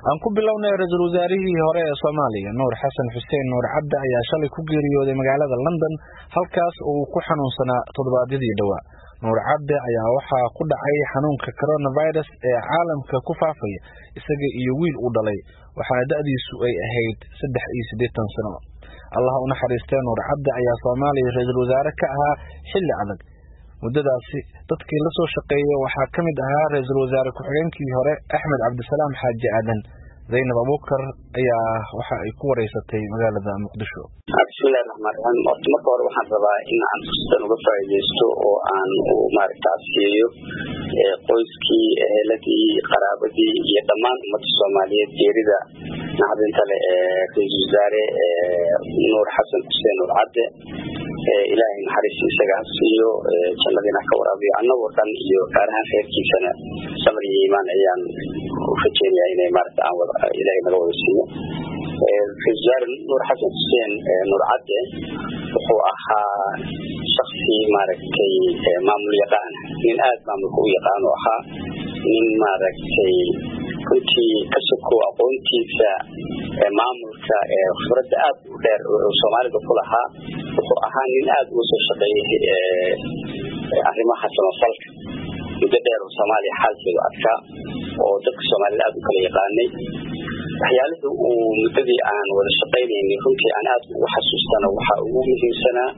aan ku bilownay ra-iisul wasaarihii hore ee soomaaliya nuur xasan xuseen nuur cabdi ayaa shalay ku geeriyooday magaalada london halkaas oo uu ku xanuunsanaa toddobaadyadii dhowaa nuur cabdi ayaa waxaa ku dhacay xanuunka coronavirus ee caalamka ku faafaya isaga iyo wiil uu dhalay waxaana da-diisu ay ahayd saddex iyo siddeetan sano allah u naxariistee nuur cabdi ayaa soomaaliya ra-iisul wasaare ka ahaa xilli adag muddadaasi dadkii la soo shaqeeyey waxaa ka mid ahaa ra-iisul wasaare ku-xigeenkii hore axmed cabdisalaam xaaji aadan zaynab abuukar ayaa waxa ay ku wareysatay magaalada muqdisho bismillahi raxmaan raxiim horta marka hore waxaan rabaa in aan fursadan uga faa'iidaysto oo aan maaragta asiyeeyo qoyskii eheladii qaraabadii iyo dhammaan ummadda soomaaliyeed geerida naxdinta leh ee ra-iisul wasaare nuur xasan xuseen nuur cadde ilaahay naxariis isaga ha siiyo jannadiina ka waraabiyo annagoo dhan iyo gaar ahaan reerkiisana samar iyo iimaan ayaan u rajeynayaa inay maarata aan wada ilaahay naga wada siiyo ra-isul wasaare nuur xasan xuseen nuur cadde wuxuu ahaa shaksi maaragtay maamul yaqaan nin aada maamulka u yaqaano ahaa nin maaragtay runtii ka soko aqoontiisa maamulka khibradda aad u dheer soomaalida ku lahaa wuxuu ahaa nin aada uga soo shaqeeyay arrimaha samafalka muddo dheer oo soomaaliya xaalkeedu adkaa oo dadka soomaalida aada u kala yaqaanay waxyaalihii uu muddadii aan wada shaqaynaynay runtii aan aada ugu xasuustana waxaa ugu muhiimsanaa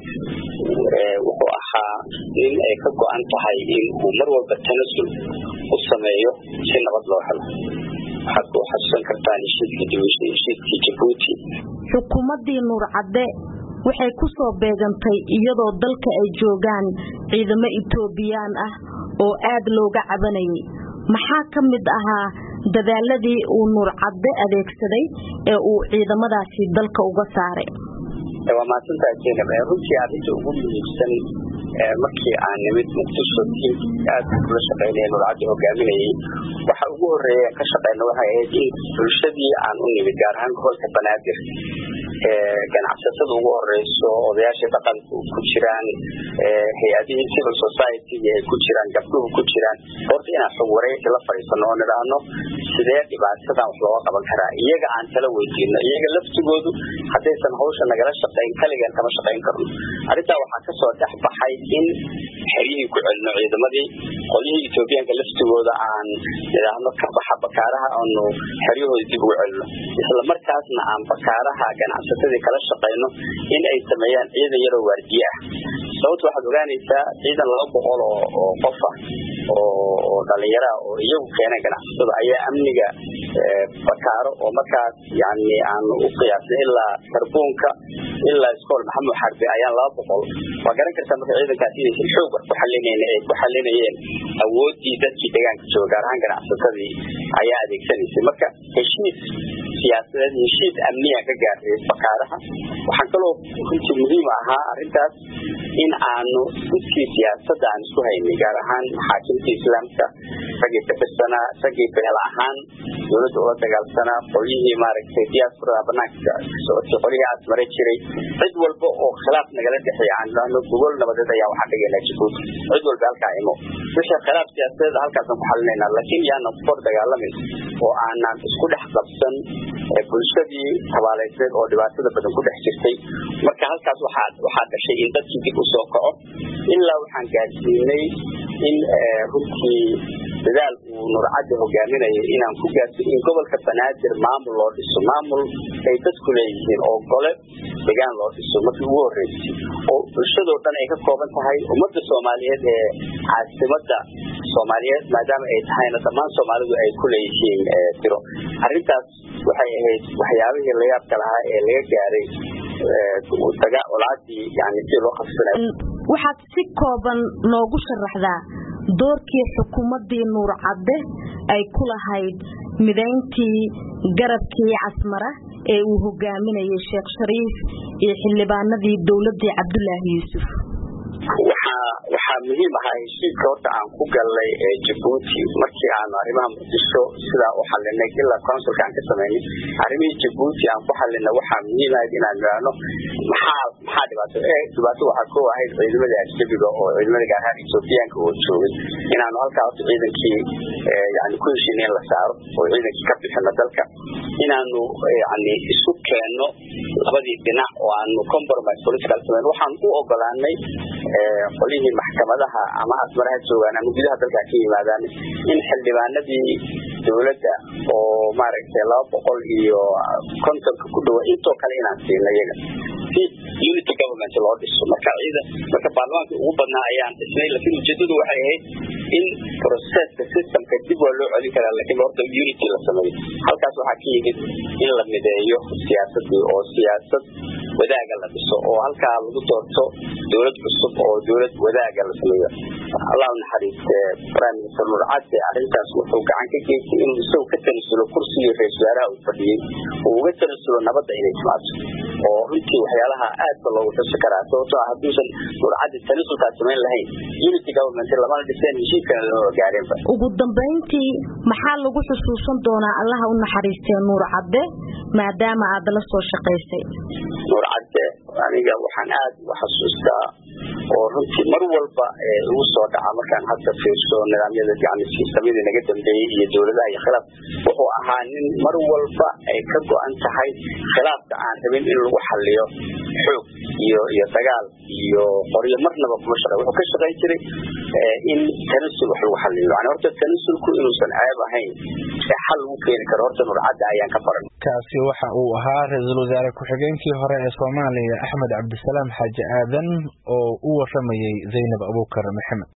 wuxuu ahaa nin ay ka go-an tahay in uu mar walba tanasul u sameeyo si nabad loo helo waxaad ku xasuusan kartaan heshiiskii jabuuti xukuumaddii nuur cadde waxay ku soo beegantay iyadoo dalka ay joogaan ciidamo etoobiyaan ah oo aad looga cabanayay maxaa ka mid ahaa dadaaladii uu nuur cadde adeegsaday ee uu ciidamadaasi dalka uga saaray waa mahadsantaha jenab runtii arrinta ugu muhiimsan markii aan nimid muqdisho aada kula shaqeynaya nuur cadde hogaaminayay waxa ugu horeeya ka shaqeyna waxay ahayd in bulshadii aan u nimid gaar ahaan gobolka banaadir ganacsatada ugu horeyso odayaashii dhaqanku ku jiraan hay-adihii civil society-ga ay ku jiraan gabdhuhu ku jiraan horta inaan xog wareysi la fadhiisano oo nidhaahno sidee dhibaatadan wax looga qaban karaa iyaga aan tala weydiino iyaga laftigoodu haddaysan hawsha nagala shaqeyn kaligan kama shaqeyn karno arrintaa waxaa kasoo dhex baxay in xeryihii ku celino ciidamadii qolyihii etoobiyaanka laftigooda aan nidhaahno ka baxa bakaaraha aanu xeryahooda dib ugu celino isla markaasna aan bakaaraha ganacsatadii kala shaqeyno in ay sameeyaan ciidan yaroo waardiye ah sababta waxaad ogaanaysaa ciidan laba boqol oo qof ah oo dhalinyara oo iyagu keeneen ganacsatada ayaa amniga bakaaro oo markaas yani aan u qiyaasnay ilaa sarbuunka ilaa iskool maxamud xarbi ayaan laba boqol waa garan kartaa marka ciidankaas inaysan xoog wax ku xalinayn ay ku xalinayeen awoodii dadkii deegaanka jooga gaar ahaan ganacsatadii ayaa adeegsanaysay marka heshiis siyaasadeed heshiis amniya ka gaaray bakaaraha waxaan kaloo runtii muhiim ahaa arrintaas in aanu sidkii siyaasadda aan isku haynay gaar ahaan maxaakimta islaamka raggii ka tirsanaa raggii beel ahaan dowladda ula dagaalsanaa qolyihii maaragtay diasporada banaanka socodkii qolyihii asmare jiray cid walba oo khilaaf nagala dhexeeya aan idhaahno gogol nabadeed ayaa waxaan dhigaynaa jabuuti cid walba halkaa imo wixii khilaaf siyaasadeed halkaasaan ku xalinaynaa laakiin yaanan ku hor dagaalamin oo aanan isku dhex qabsan bulshadii tabaaleysneed oo dhibaatada badan ku dhex jirtay marka halkaas waxaa waxaa dhashay in dadkii dib u soo kaco ilaa waxaan gaarsiinay in runtii dadaal uu nurcadda hogaaminayo inaan ku gaarsiin in gobolka banaadir maamul loo dhiso maamul ay dadku leeyihiin oo gole degaan loo dhiso markii ugu horreysay oo bulshadoo dhan ay ka kooban tahay ummadda soomaaliyeed ee caasimadda soomaaliyeed maadaama ay tahayna dhammaan soomaalidu ay ku leeyihiin tiro arrintaas waxay ahayd waxyaabihii layaabka lahaa ee laga gaaray olaadii yani si loo qabsanayo waxaad si kooban noogu sharaxdaa doorkii xukuumaddii nuur cadde ay ku lahayd midayntii garabkii casmara ee uu hogaaminayay sheekh shariif iyo xildhibaanadii dowladii cabdulaahi yuusuf waxaa waxaa muhiim ahaa heshiiska horta aan ku galnay jabuuti markii aanu arrimaha muqdisho sidaa u xalinay ilaa consulka aan ka sameynay arrimihii jabuuti aan ku xalinay waxaa muhiim ahayd inaan idhaahno maxaa maxaa dhibaato e dhibaato waxaa koo ahayd ciidamada ajnabiga oo ciidamada gaar ahaan ethoobiyaanka oo joogay inaanu halkaa horta ciidankii yani ku heshiina in la saaro oo ciidankii ka bixino dalka inaanu yani isu keenno labadii dhinac oo aanu compromise political sameyn waxaan u ogolaanay qolihii maxkamadaha ama asmaraha joogaan ama gudaha dalka ka yimaadaan in xildhibaanadii dowladda oo maaragtay laba boqol iyo kontonka ku dhawa intoo kale inaan siino iyaga si unity government loo dhiso marka ciidan marka baarlamaanka ugu badnaa ayaan dhisnay laakiin ujeedadu waxay ahayd in processka systemka dib waa loo celin karaa laakiin horta unity la sameeyo halkaas waxaa ka yimid in la mideeyo siyaasadii oo siyaasad wadaaga la dhiso oo halkaa lagu doorto dowlad cusub oo dowlad wadaaga la sameeyo allah naxariiste prime minister nur cadde arrintaas wuxuu gacan ka geystay inuu isagu ka tanasulo kursigii ra-isul wasaaraha uu fadhiyey uu uga tanasulo nabadda inay timaado oo runtii waxyaalaha aadba loogu xusi karaa sababtoo ah hadduusan nur cadde tanasulkaas samayn lahayn unity government lamana dhiseen heshiiskana lama gaareenba ugu dambayntii maxaa lagu xusuusan doonaa allaha u naxariistee nuur cadde maadaama aad la soo shaqaysay nuur cadde aniga waxaan aad u xasuustaa oo runtii mar walba igu soo dhaca markaan hadda fiirso nidaamyada yani siistamyadii naga dambeeyey iyo dowladaha iyo khilaaf wuxuu ahaa nin mar walba ay ka go-an tahay khilaafka aan rabin in lagu xaliyo xoog iyo iyo dagaal iyo qoryo marnaba kuma shaqa wuxuu ka shaqayn jiray in tanasul wax lagu xaliyo yani horta tanasulku inuusan ceeb ahayn ee xal lagu keeni karo horta nurcadda ayaan ka baran kaasi waxa uu ahaa ra-iisul wasaare ku-xigeenkii hore ee soomaaliya axmed cabdisalaam xaaji aadan oo u waramayey zaynab abuukar maxamed